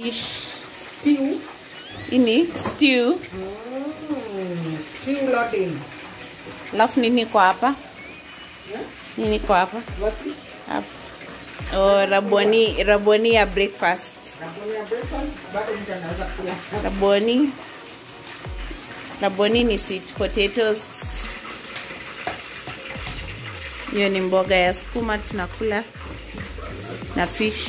fish. Stew. Ini stew. Mm, stew loading. Alafu nini kwa hapa? Yeah? Nini kwa hapa? Wapi? Hapa. Oh, raboni, raboni ya breakfast. Raboni ya breakfast. Bado mtu anaweza kula. Raboni. Raboni ni sweet potatoes. Hiyo ni mboga ya sukuma tunakula na fish.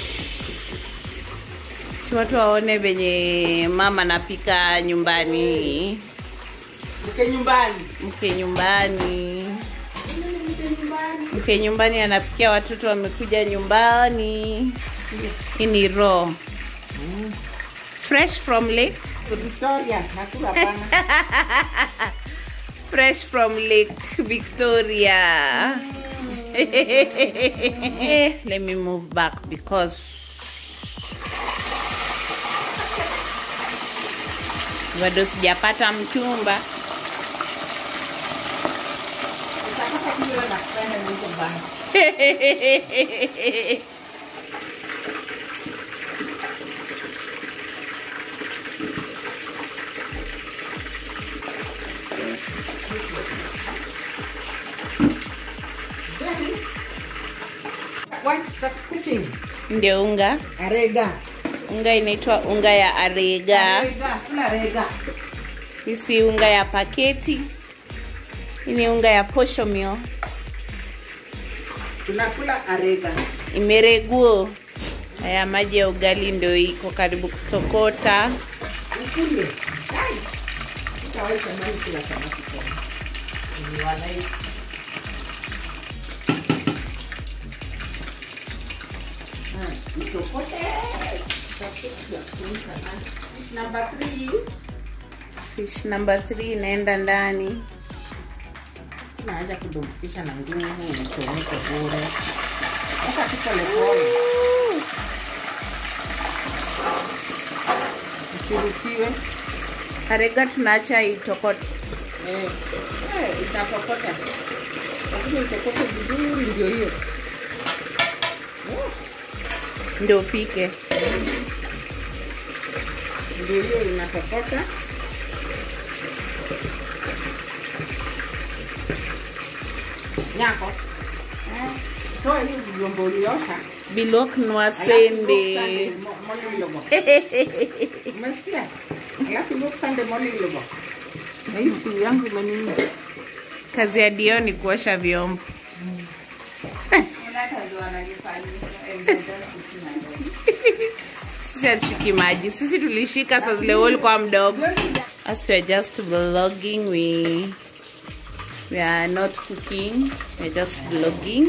Si watu waone venye mama napika nyumbani, Mke nyumbani. mke nyumbani, Mke nyumbani. mke nyumbani anapikia watoto wamekuja nyumbani. Hii ni raw fresh from lake, Victoria, nakula pana. fresh from lake Victoria. Let me move back because bado sijapata mchumba. Utapata kile wewe nakupenda niko bana. Then, What start cooking? Ndio unga, Arega. unga inaitwa unga ya arega. Arega, kula rega. Hii si unga ya paketi, hii ni unga ya posho meal. Tunakula arega. Imereguo. Haya maji ya ugali ndio iko karibu kutokota. Ukule. Ai. Utawahi tamani kula samaki tena. Ni walai. Ah, itokote. Number three. Fish number 3 inaenda ndani. Kuna haja kudumbukisha na nguvu uchomeke bure. Sasa tu polepole. Usirutiwe. Arega tunaacha itokote. Eh, eh, itatokota. Lakini itokote vizuri ndio hiyo. Ndio upike. Ndio hiyo inatokota. Nyako. Eh, toa hiyo vyombo uliosha. Bilok nwa Alafu look sembe. Sunday, mo- mole ilogo. Umesikia? Alafu look Sunday, mole ilogo. Na hii siku yangu imenini. Kazi ya Dio ni kuosha vyombo. Sisi hatushiki maji. Sisi tulishika saa zile wewe ulikuwa mdogo. As we are just vlogging, we we are not cooking. We are just vlogging.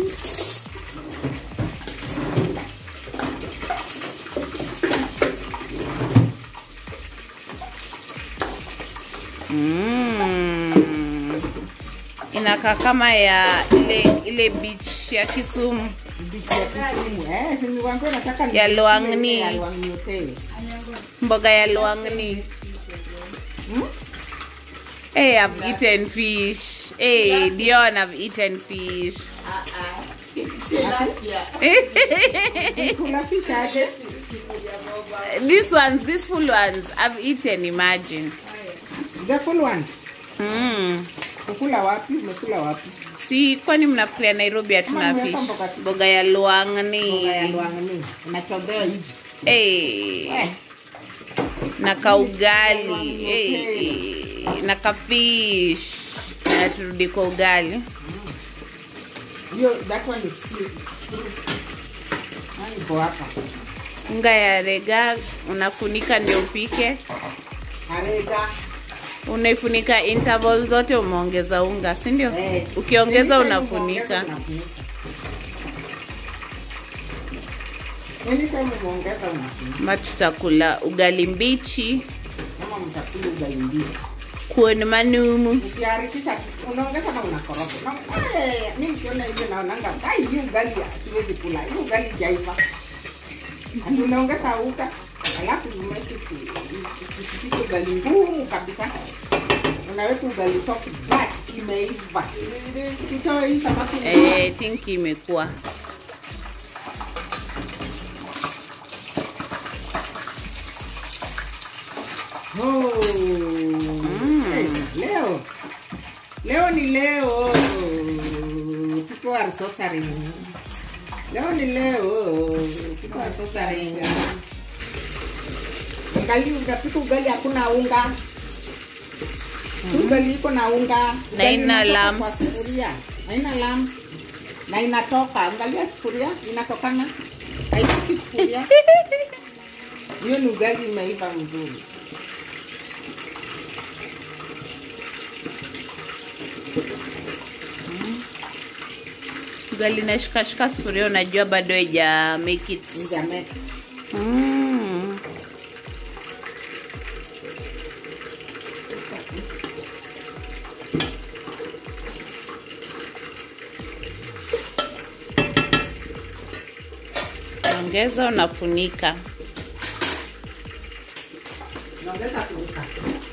Mm. Inakaa kama ya ile ile beach ya Kisumu. Bichi ya Kisumu. Eh, si niliwaambia nataka ni- Ya Luang'ni. Ya Luang'ni Hotel. Mboga ya luangni. Hmm? Hey, I've eaten fish. Hey, Dion, I've eaten fish. Kula fish aje? these ones, these full ones, I've eaten, imagine. The full ones. Mm. Kukula wapi? Umekula wapi? Si kwani mnafikiria Nairobi hatuna Mama, fish? nimeweka mboga tu. Mboga ya luangni. Mboga ya Luang'ni. Inachodea hivi. Hey. Eh. Na kaugali. Hey. Na kafish. Na turudi kwa ugali. Hiyo that one is still. Nani iko hapa? Unga ya rega unafunika ndio upike. Arega. Unaifunika interval zote, umeongeza unga, si ndio? Eh. Ukiongeza Anytime unafunika. umeongeza, unafunika. Anytime umeongeza unafunika. Ma tutakula ugali mbichi Kama mtakula ugali mbichi. kuon manumu. Ukiharakisha unaongeza na unakoroga. Na eh, mimi nikiona hivyo naonanga ai hii ugali siwezi kula. Hii ugali jaiva. Ati unaongeza uta alafu umeweka kisipike ugali ngumu kabisa. Unaweka ugali soft but imeiva. Tutoe hii samaki. Eh, I think imekuwa Oh. Hey, leo leo ni leo people are sorcering leo ni leo people are sorcering ugali utapika ugali hakuna unga ugali iko na unga Na Ugali ina inatoka lumps. kwa sufuria haina lumps na inatoka angalia sufuria inatokana haishiki sufuria hiyo ni ugali imeiva mzuri ugali nashikashika sufuria unajua bado haija make it Nijameka. mm. ongeza unafunika naongeza kuruka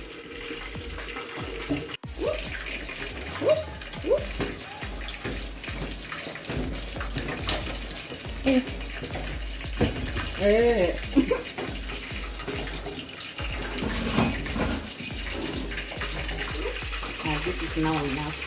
Eh. Ah, this is now enough.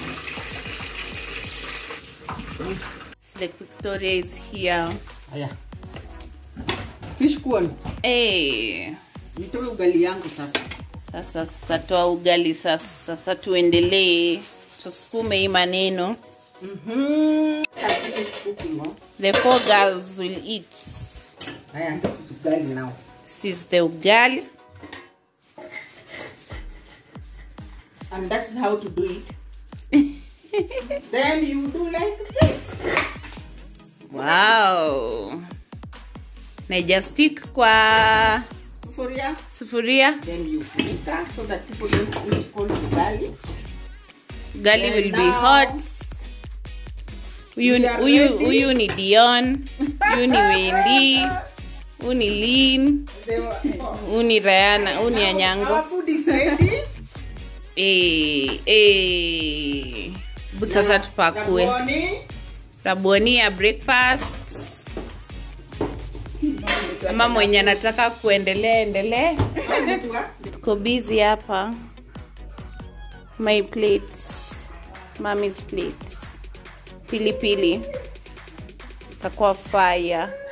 the victoria is here Aya. Fish corn. hey. Nitoe ugali yangu sasa. sasa sasa toa ugali sasa sasa tuendelee tusukume hii maneno Mhm. This is cooking, oh. the four girls will eat Aya, this is ugali now. this is the ugali And that is how to do it. then you do like this. wow naija stick kwa Sufuria. sufuria Then you funika so that people don't eat cold ugali. ugali And will be now- hot huyu We are huyu ready. huyu ni dion huyu ni wendi huyu ni lin They were- oh. huyu ni rayana huyu ni Our anyango food is ready. Eh, eh. Bu sasa Na tupakue Raboni. raboni ya breakfast ama mwenye anataka kuendelea endelee Anaitwa? tuko busy hapa my plates mommy's plate pilipili itakuwa fire